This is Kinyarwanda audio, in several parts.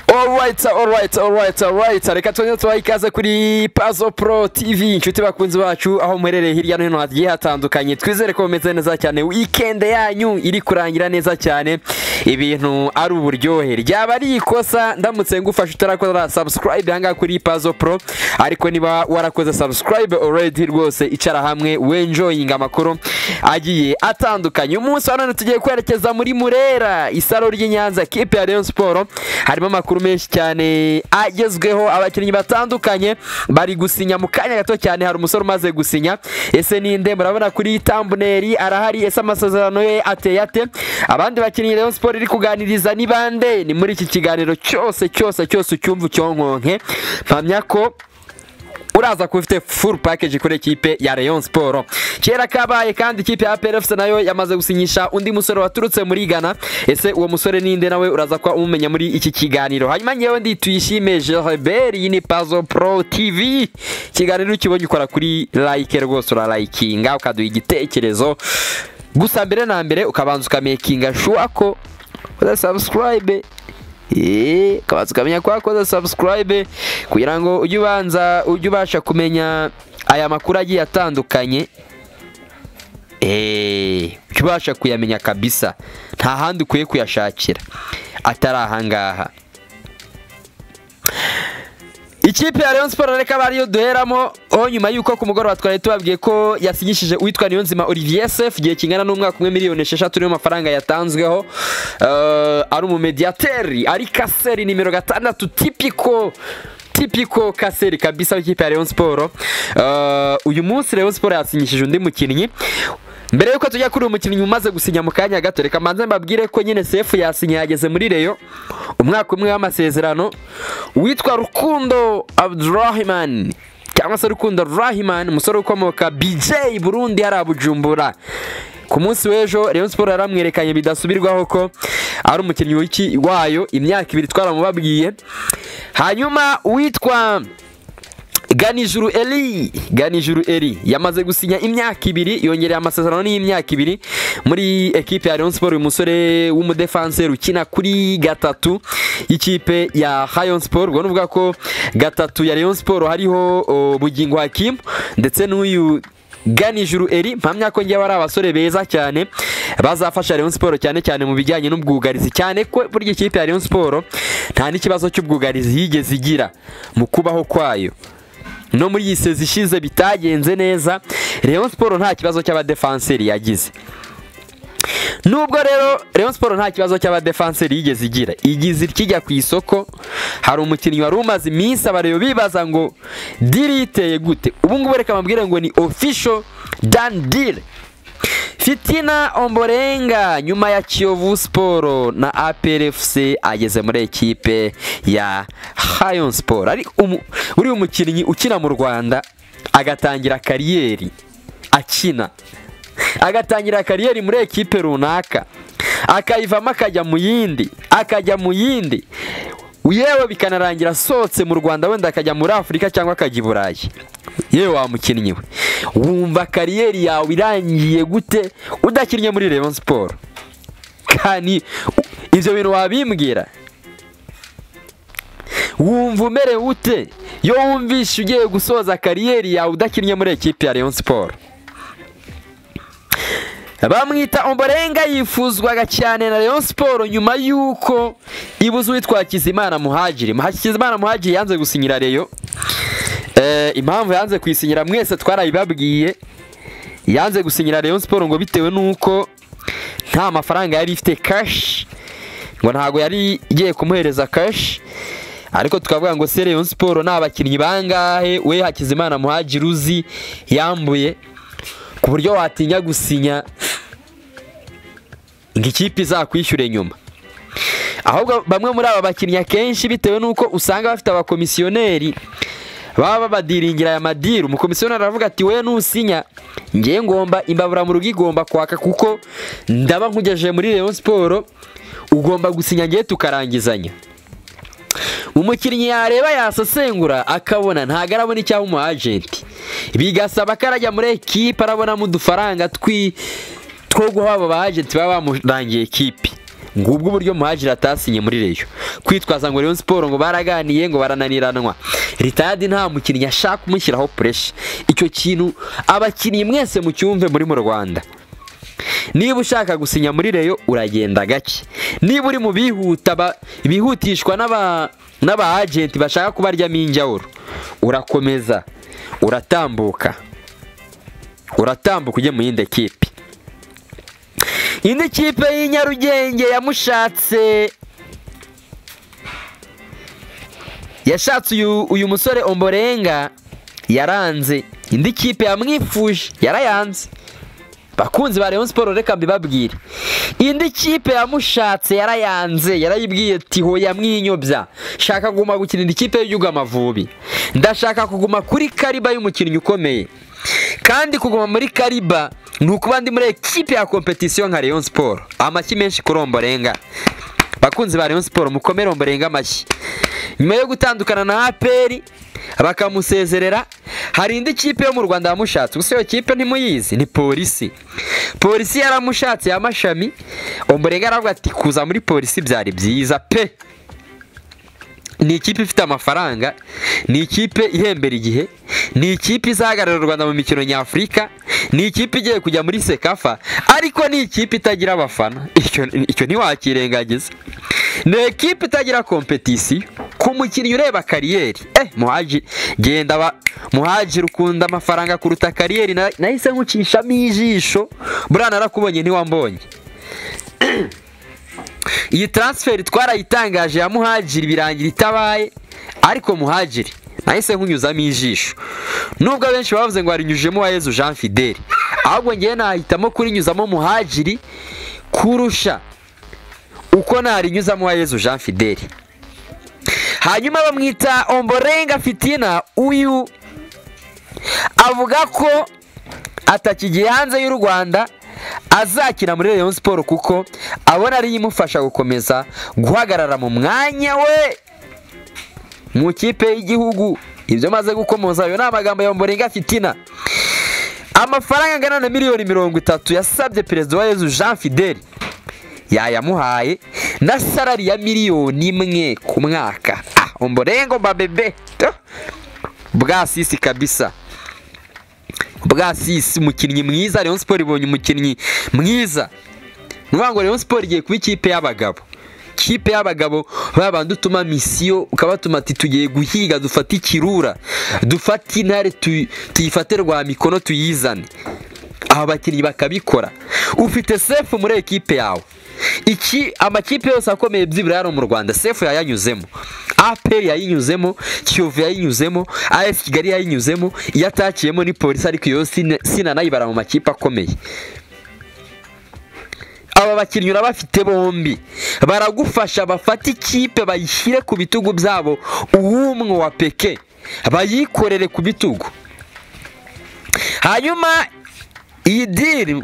alright alright alright alright reka twongere tubaha ikaze kuri Puzzle Pro TV inshuti bakunzi bacu aho muherereye hirya no hino hagiye hatandukanye twizere ko mumeze neza cyane weekend yanyu iri kurangira neza cyane ibintu ari uburyohe ryaba ari ikosa ndamutse ngufashe utarakora subscribe ahangaha kuri Puzzle Pro ariko niba warakoze subscribe already rwose icara hamwe wenjoyinga amakuru agiye atandukanye umunsi wa none tugiye kwerekeza muri Murera isaro ry'i Nyanza kipe ya Rayon Sport harimo amakuru menshi cyane agezweho abakinnyi batandukanye bari gusinya mu kanya gato cyane hari umusore umaze gusinya ese ninde murabona kuri tambuneri arahari ese amasezerano ye ateye ate abandi bakinnyi Rayon Sport iri kuganiriza ni bande ni muri iki kiganiro cyose cyose cyose ucyumva ucyonkonke mpamya ko uraza kuba ufite full package kuri ekipe ya Rayon Sport kera kabaye kandi ikipe ya APR FC nayo yamaze gusinyisha undi musore waturutse muri Ghana ese uwo musore ninde nawe uraza kuba umumenya muri iki kiganiro hanyuma ngewe ndi tuyishime Gilbert iyi ni Puzzle Pro TV ikiganiro ukibonye ukora kuri like rwose uralayikinga ukaduha igitekerezo gusa mbere na mbere ukabanza ukamakinga shuwa ko uzasabusikarayibe ukabanza ukamenya ko wakoze subscribe kugira ngo ujye ubanza ujye ubasha kumenya aya makuru agiye atandukanye eee ujye ubasha kuyamenya kabisa nta handi ukwiye kuyashakira atari ahangaha ikipe ya Rayon Sports reka bariyo duheramo aho nyuma yuko ku mugoroba twari tubabwiye ko yasinyishije uwitwa Niyonzima Olivier Sef igihe kingana n'umwaka umwe miliyoni esheshatu niyo mafaranga yatanzweho uh, ari umumediateri ari kaseri nimero gatandatu tipiko tipiko kaseri kabisa w'ikipe ya Rayon Sports uh, uyu munsi Rayon Sports yasinyishije undi mukinnyi mbere yuko tujya kuri uyu mukinnyi umaze gusinya mu kanya gato reka mbanze mbabwire ko nyine sefu yasinye yageze muri reyo umwaka umwe w'amasezerano witwa rukundo abdurahimani cyangwa se rukundo rahimani umusore ukomoka bj burundi hariya bujumbura ku munsi w'ejo Rayon Sports yaramwerekanye bidasubirwaho ko ari umukinnyi wayo imyaka ibiri twaramubabwiye hanyuma uwitwa ganijuru eri ganijuru eri yamaze gusinya imyaka ibiri yongereye amasezerano y'imyaka ibiri muri ekipe ya Rayon Sport uyu musore w'umudefanseri ukina kuri gatatu y'ikipe ya Rayon Sport ubwo nuvuga ko gatatu ya Rayon Sport hariho bugingo Hakim ndetse n'uyu ganijuru eri mpamya ko ngewe ari abasore beza cyane bazafasha Rayon Sport cyane cyane mu bijyanye n'ubwugarizi cyane ko burya ikipe ya Rayon Sport nta n'ikibazo cy'ubwugarizi yigeze igira mu kubaho kwayo no muri iyi sezi ishize bitagenze neza Rayon Sport nta kibazo cy'abadefanseri yagize nubwo rero Rayon Sport nta kibazo cy'abadefanseri yigeze igira igize ikijya ku isoko hari umukinnyi wari umaze iminsi abareba bibaza ngo diri iteye gute ubu ngubu reka bambwire ngo ni official dan diri fitina omborenga nyuma ya kiyovu siporo na APRFC ageze muri ekipe ya hayon siporo ari uri umukinnyi ukina mu rwanda agatangira kariyeri akina agatangira kariyeri muri ekipe runaka akayivamo akajya mu yindi akajya mu yindi yewe bikanarangira asohotse mu rwanda wenda akajya muri afurika cyangwa akajya i burayi yewe wamukinnyi we wumva kariyeri yawe irangiye gute udakinnye muri Rayon siporo kandi ibyo bintu wabimbwira wumva umerewe ute iyo wumvishe ugiye gusoza kariyeri yawe udakinnye muri ekipi ya Rayon siporo bamwita omborenga yifuzwaga cyane na Rayon Sport nyuma yuko ibuze uwitwa Kizimana Muhajiri Kizimana Muhajiri yanze gusinyira Rayon eh impamvu yanze kuyisinyira mwese twarabibabwiye yanze gusinyira Rayon Sport ngo bitewe nuko nta mafaranga yari ifite cash ngo ntago yari igiye kumuhereza cash ariko tukavuga ngo se Rayon Sport nta bakinnyi bangahe we Hakizimana Muhajiri uzi yambuye ku buryo watinya gusinya ngo ikipe izakwishyure nyuma ahubwo bamwe muri aba bakinnyi akenshi bitewe n'uko usanga bafite abakomisiyoneri baba babadiringira aya madiri umukomisiyoneri aravuga ati we nusinya ngewe ngomba imbabura mu rugo igomba kwaka kuko ndaba nkugejeje muri Rayon Sport ugomba gusinya ngewe tukarangizanya umukinnyi yareba yasesengura akabona ntabwo arabona icyaba umu agenti bigasaba ko arajya muri ekipe arabonamo udufaranga two guha abo ba agenti baba bamurangiye ekipe ngubwo uburyo muhajira atasinye muri reyo kwitwaza ngo Rayon siporo ngo baraganiye ngo barananiranwa ritayadi nta mukinnyi ashaka umushyiraho puresha icyo kintu abakinnyi mwese mucyumve muri mu rwanda niba ushaka gusinya muri reyo uragenda gake niba uri mu bihuta bihutishwa n'aba ajenti bashaka kubaryamo injyawuro urakomeza uratambuka uratambuka ujye mu yindi kipe indi kipe y'inyarugenge yamushatse yashatse uyu musore omborenga yaranze indi kipe yamwifuje yarayanze bakunzi ba Rayon Sport reka mbibabwire indi kipe yamushatse yarayanze yarayibwiye ati ho yamwinyobya shaka kuguma gukina indi kipe y'igihugu amavubi ndashaka kuguma kuri kariba y'umukinnyi ukomeye kandi kuguma muri kariba ni ukuba ndi muri ekipe ya kompetisiyo nka Rayon Sport amashyi menshi kuromborenga bakunzi ba Rayon Sport mukomere omborenga amashyi nyuma yo gutandukana na APR bakamusezerera hari indi kipe yo mu rwanda yamushatse gusa iyo kipe ntimuyizi ni polisi polisi yaramushatse y'amashami umurega aravuga ati kuza muri polisi byari byiza pe ni ikipe ifite amafaranga ni ikipe ihembera igihe ni ikipe izahagararira u rwanda mu mikino nyafurika ni ikipe igiye kujya muri sekafa ariko ni ikipe itagira abafana icyo ntiwakirengagiza ni ekipe itagira kompetisiyo ku mukinnyi ureba kariyeri eh muhaji genda ba muhaji ukunda amafaranga kuruta kariyeri nahise nkucishamo ijisho burana arakubonye ntiwambonye iyi taransiferi twarayitangaje ya muhajiri birangira itabaye ariko muhajiri nahise nkunyuzamo ijisho nubwo abenshi bavuze ngo harinyujemo wa Yezu jean fideli ahubwo ngewe nahitamo kurinyuzamo muhajiri kurusha uko narinyuzamo wa Yezu jean fideli hanyuma bamwita omborenga fitina uyu avuga ko atakigiye hanze y'u rwanda azakina muri Rayon siporo kuko abona ariyo imufasha gukomeza guhagarara mu mwanya we mu ikipe y'igihugu ibyo amaze gukomoza ayo ni amagambo ya omborenga fitina amafaranga angana na miliyoni mirongo itatu yasabye perezida wa Yezu jean fideli yayamuhaye na salari ya miliyoni imwe ku mwaka ah umborengo babebe bwa sisi kabisa bwa sisi umukinnyi mwiza Rayon Sport ibonye umukinnyi mwiza nuvuga ngo Rayon Sport igiye kuba ikipe y'abagabo kipe y'abagabo babandi utuma misiyo ukabatuma ati tugiye guhiga dufate ikirura dufate intare tuyifate rwa mikono tuyizane aba bakinnyi bakabikora ufite sefu muri ekipe yawe iki amakipe yose akomeye byibura yari mu rwanda sefu yayanyuzemo aperi yayinyuzemo kiyovu yayinyuzemo as kigali yayinyuzemo iyo atakiyemo ni polisi ariko iyo sinanayibara mu makipe akomeye aba bakinnyi urabafite bombi baragufasha bafate ikipe bayishyire ku bitugu byabo uw'umwe wa peke bayikorere ku bitugu hanyuma iyi diri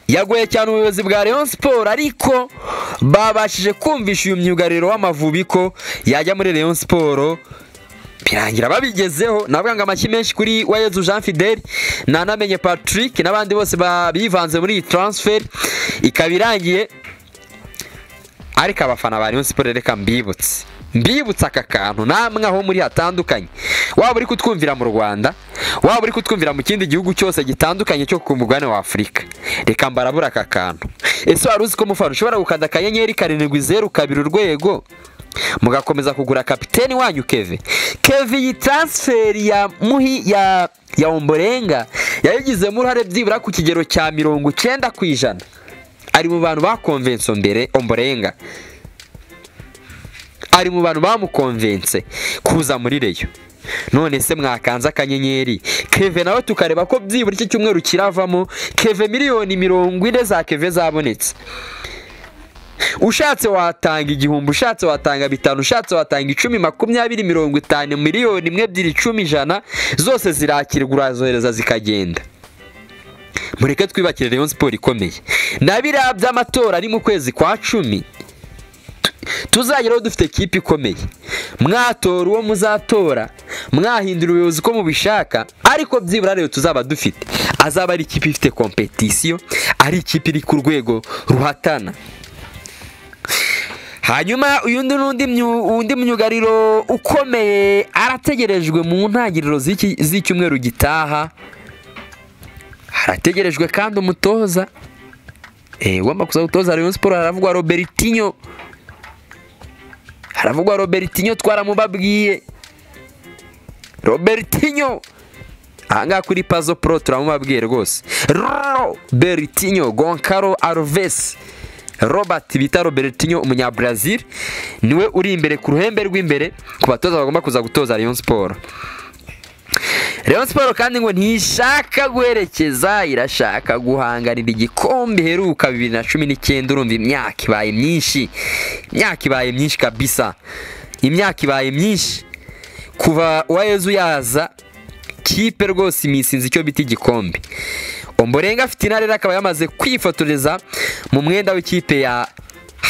yagoye cyane ubuyobozi bwa Rayon siporo ariko babashije kumvisha uyu myugariro w'amavubi ko yajya muri Rayon siporo birangira babigezeho navuga ngo amashyi menshi kuri wayezu jean fideli nanamenye patrick n'abandi bose bivanze muri iyi taransiferi ikaba irangiye ariko abafana ba Rayon siporo reka mbibutse mbibutse aka kantu namwe aho muri hatandukanye waba uri kutwumvira mu rwanda waba uri kutwumvira mu kindi gihugu cyose gitandukanye cyo ku mugabane wa afurika reka mbarabura aka kantu ese wari uzi ko umufana ushobora gukanda akanyenyeri karindwi zeru kabiri urwego mugakomeza kugura kapiteni wanyu keve keve iyi taransiferi ya muhi ya ya omborenga yayigizemo uruhare byibura ku kigero cya mirongo icyenda ku ijana ari mu bantu bakonvenso mbere omborenga ari mu bantu bamukonvense kuza muri reyo none se mwakanze akanyenyeri keve nawe tukareba ko byibura iki cyumweru kiravamo keve miliyoni mirongo ine za keve zabonetse ushatse watanga igihumbi ushatse watanga bitanu ushatse watanga icumi makumyabiri mirongo itanu miliyoni imwe ebyiri icumi ijana zose zirakirwa urazohereza zikagenda mureke twibakire reyo siporo ikomeye na biriya by'amatora ari mu kwezi kwa cumi tuzageraho dufite kipe ikomeye mwatora uwo muzatora mwahindura ubuyobozi uko mubishaka ariko byibura rero tuzaba dufite azaba ari ikipe ifite kompetisiyo ari ikipe iri ku rwego ruhatana hanyuma uyundi n'undi undi myugariro ukomeye arategerejwe mu ntangiriro z'iki- z'icyumweru gitaha harategerejwe kandi umutoza Eh, ugomba kuza gutoza Rayon Sports haravugwa Robertinho haravugwa Robertinho twaramubabwiye Robertinho ahangaha kuri Pazo Pro turamubabwiye rwose Robertinho Goncalo Alves Robert bita Robertinho umunyabrazil niwe uri imbere ku ruhembe rw'imbere ku batoza bagomba kuza gutoza Rayon Sports Rayon Sports kandi ngo ntishaka guherekeza irashaka guhanganira igikombe heruka bibiri na cumi n'icyenda urumva imyaka ibaye myinshi imyaka ibaye myinshi kabisa imyaka ibaye myinshi kuva uwayezu yaza kipe rwose imisinzi icyo bita igikombe omborenga afite intare rero akaba yamaze kwifotoreza mu mwenda w'ikipe ya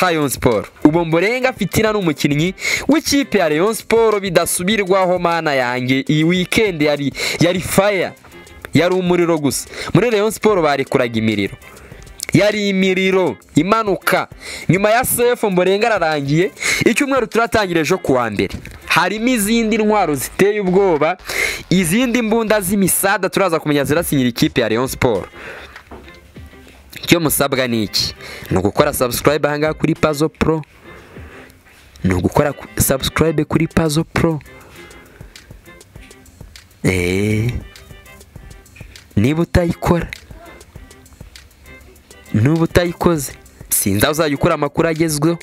Rayon Sport ubu Mborenga Fitina ni umukinnyi w'ikipe ya Rayon Sport bidasubirwaho mana yanjye iyi weekend yari yari fire yari umuriro gusa muri Rayon Sport barekuraga imiriro yari imiriro imanuka nyuma ya sefu mborenga ararangiye icyumweru turatangira ejo kuwa mbere harimo izindi ntwaro ziteye ubwoba izindi mbunda z'imisada turaza kumenya zirasinyira ikipe ya Rayon Sport icyo musabwa ni iki ni ugukora subscribe ahangaha kuri pazo pro ni ugukora ku- subscribe kuri pazo pro eee niba utayikora nuba utayikoze sinzi aho uzajya ukura amakuru agezweho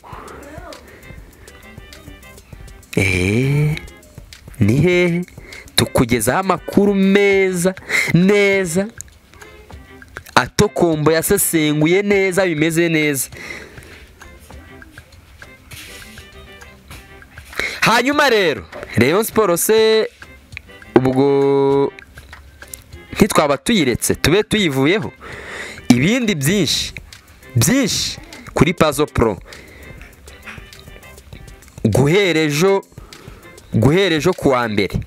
eee ni hehe tukugezaho amakuru meza neza atokombo yasesenguye neza bimeze neza hanyuma rero Rayon Sports se ubwo ntitwaba tuyiretse tube tuyivuyeho ibindi byinshi byinshi kuri pazo pro guhera ejo guhera ejo kuwa mbere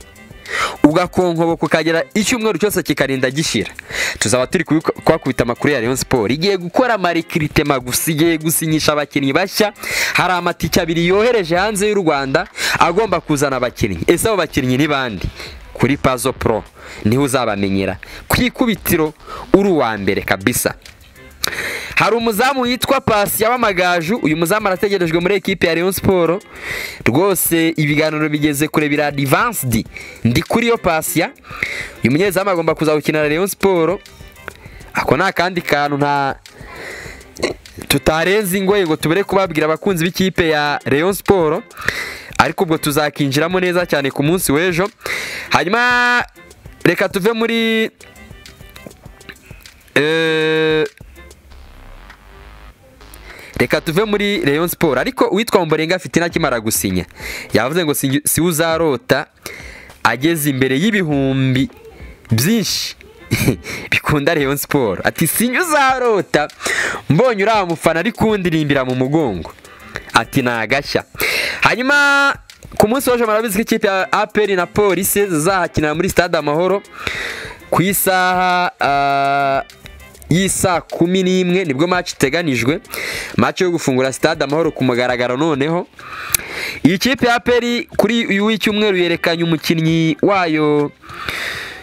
ugakonkoboka ukagera icyumweru cyose kikarinda gishira tuzaba turi kubiku- kuhakubita amakuru ya Rayon Sport igiye gukora marikritema gusa igiye gusinyisha abakinnyi bashya hari amatike abiri yohereje hanze y'u Rwanda agomba kuzana abakinnyi ese abo bakinnyi ni bandi kuri Pazo Pro niho uzabamenyera ku ikubitiro uri uwa mbere kabisa hari umuzamu witwa Pasi w'amagaju uyu muzamu arategerejwe muri ekipe ya Rayon Sport rwose ibiganiro bigeze kure bira advanced ndi kuri yo Pasi uyu munyezamu agomba kuza gukinana Rayon Sport ako ni akandi kantu nta tutarenze ingoyi ngo tubere kubabwira abakunzi b'ikipe ya Rayon Sport ariko ubwo tuzakinjiramo neza cyane ku munsi w'ejo hanyuma reka tuve muri eh, reka tuve muri Rayon Sport ariko uwitwa Mborenga afite inakimara gusinya yavuze ngo si- si uzarota ageze imbere y'ibihumbi byinshi bikunda Rayon Sport ati sinya uzarota mbonye uriya mufana ari kundirimbira mu mugongo ati ni agashya hanyuma ku munsi w'ejo murabizi ko ikipe ya APR na polisi zizahakinira muri stade amahoro ku isaha ah, y'isa kumi n'imwe nibwo match iteganijwe match yo gufungura stade amahoro ku mugaragaro noneho iyi kipe ya peri kuri uyu w'icyumweru yerekanye umukinnyi wayo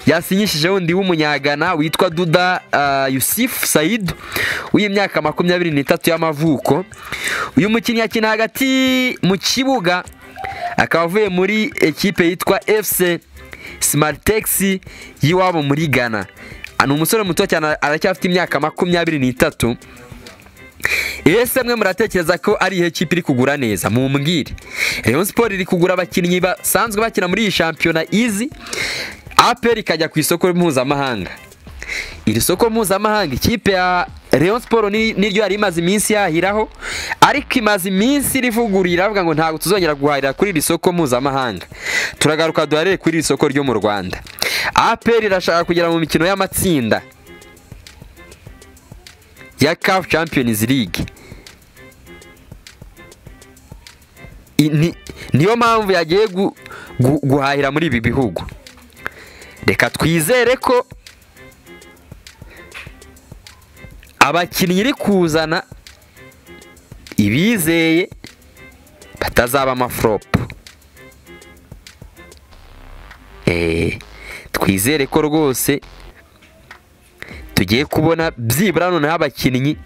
yasinyishije wundi w'umunyagana witwa duda ah, yusufu sayid w'imyaka makumyabiri n'itatu y'amavuko uyu mukinnyi yakina hagati mu kibuga akaba avuye muri ekipe yitwa fc Smartex y'iwabo muri Ghana ni umusore muto cyane aracyafite imyaka makumyabiri n'itatu ese mwe muratekereza ko ari ihe kipe iri kugura neza mumbwire Rayon Sport iri kugura abakinnyi basanzwe bakina muri iyi shampiyona izi APR ikajya ku isoko mpuzamahanga iri soko mpuzamahanga ikipe ya Rayon Sport ni- niryo yari imaze iminsi yahiraho ariko imaze iminsi rivugurura iravuga ngo ntabwo tuzongera guhahira kuri iri soko mpuzamahanga turagaruka duharire kuri iri soko ryo mu Rwanda APR irashaka kugera mu mikino y'amatsinda ya CAF Champions League I- ni- niyo mpamvu yagiye gu- gu- guhahira muri ibi bihugu reka twizere ko abakinnyi iri kuzana ibizeye batazaba amaforopo twizere ko rwose tugiye kubona byibura noneho abakinnyi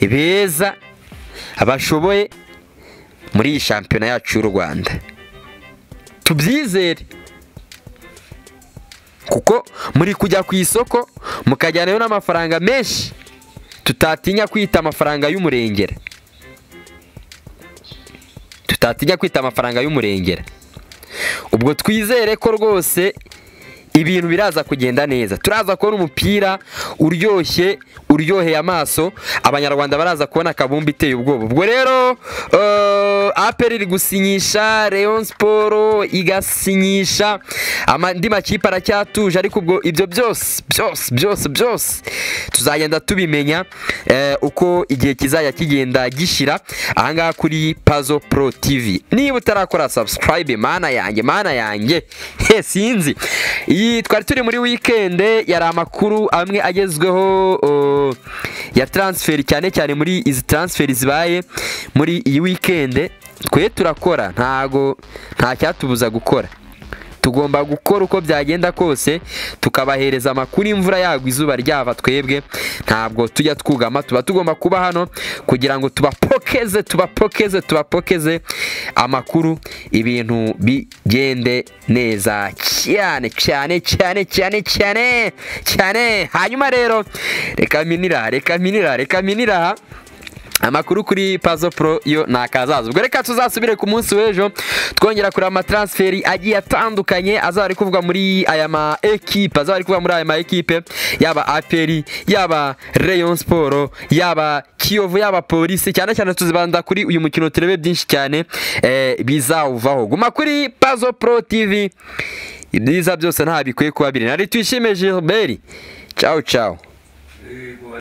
beza bashoboye muri iyi shampiyona yacu y'u rwanda tubyizere kuko muri kujya ku isoko mukajyanayo n'amafaranga menshi tutatinya kwita amafaranga y'umurengera tutatinya kwita amafaranga y'umurengera ubwo twizere ko rwose ibintu biraza kugenda neza turaza kubona umupira uryoshye uryoheye amaso abanyarwanda baraza kubona akabumba iteye ubwoba ubwo rero aperi iri gusinyisha leon siporo igasinyisha andi makipe aracyatuje ariko ubwo ibyo byose byose byose byose tuzagenda tubimenya uko igihe kizajya kigenda gishira ahangaha kuri pazo pro tv niba utarakora sabusikarayibe mana yanjye mana yanjye he sinzi iyi twari turi muri wikende yari amakuru amwe agezweho ya taransiferi cyane cyane muri izi taransiferi zibaye muri iyi wikende twe turakora ntago nta cyatubuza gukora tugomba gukora uko byagenda kose tukabahereza amakuru imvura yagwa izuba ryava twebwe ntabwo tujya twugama tuba tugomba kuba hano kugira ngo tubapokeze tubapokeze tubapokeze amakuru ibintu bigende neza cyane cyane cyane cyane cyane cyane hanyuma rero reka minira reka minira reka minira amakuru kuri pazo pro yo ni akazaza ubwo reka tuzasubire ku munsi w'ejo twongera kureba amataransiferi agiye atandukanye azaba ari kuvugwa muri aya ma ekipe azaba ari kuvugwa muri aya ma ekipe yaba aperi yaba rayon siporo yaba kiyovu yaba polisi cyane cyane tuzibanda kuri uyu mukino turebe byinshi cyane eh, bizawuvaho guma kuri pazo pro tv ibyiza byose nta bikwiye kuba biri nari twishime gilbert ciao ciao